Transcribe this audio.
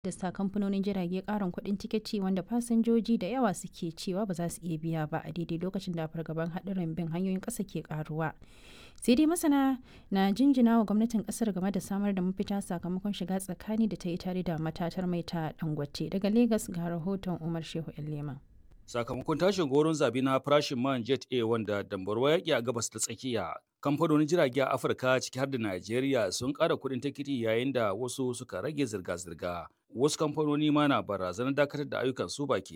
da kamfanonin jirage karin kuɗin tiketi wanda fasinjoji da yawa suke cewa ba za su iya biya ba a daidai lokacin da fargaban haɗarin bin hanyoyin ƙasa ke karuwa sai dai masana na jinjina wa gwamnatin ƙasar game da samar da mafita sakamakon shiga tsakani da ta yi tare da matatar mai ta dangote daga Legas ga rahoton umar shehu leman sakamakon tashin goron zabi na farashin man jet a wanda dambarwa yaƙi a gabas ta tsakiya kamfanonin jirage a afirka ciki har da najeriya sun ƙara kuɗin tikiti yayin da wasu suka rage zirga-zirga wasu kamfanoni ma na barazanar dakatar da ayyukan su baki